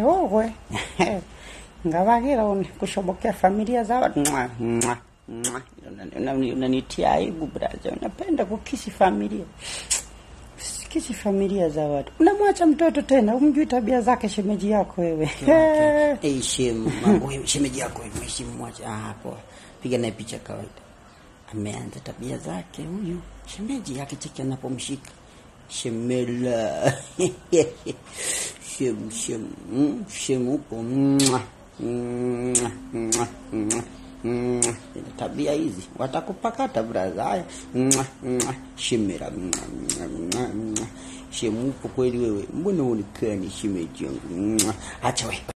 wewe ngavakira uni kushobokea familia za watu Mwa, mwa, mwa. Unani- unanitia aibu braza unapenda kukisi familia kisi familia za watu unamwacha mtoto tena umjui tabia zake shemeji yako wewe Eh, shemu mambo hiyo, shemeji yako mheshimu mwacha ah, poa. Piga naye picha kawaida. Ameanza tabia zake huyu shemeji yake, cheki anapomshika shemela shemu shemu mm, shemu upo Mwah, mwah, mwah, mwah, mwah. tabia hizi watakupakata braza. Haya Mwah, mwah, shemera mwah, mwah, mwah, mwah. shemu upo kweli wewe, mbona uonekani shemeji yangu? Mwah. Acha we